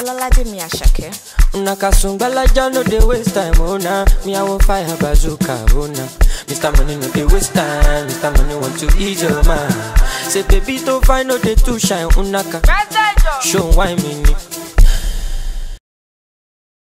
Olalaje Miyashake. Una kasungbalaja no dey waste time, oh nah. Me I want fire bazooka, oh nah. Mr. Money no dey waste time, Mr. Money want to ease your mind. Say baby to find no dey too shine, unaka. Show why me ni.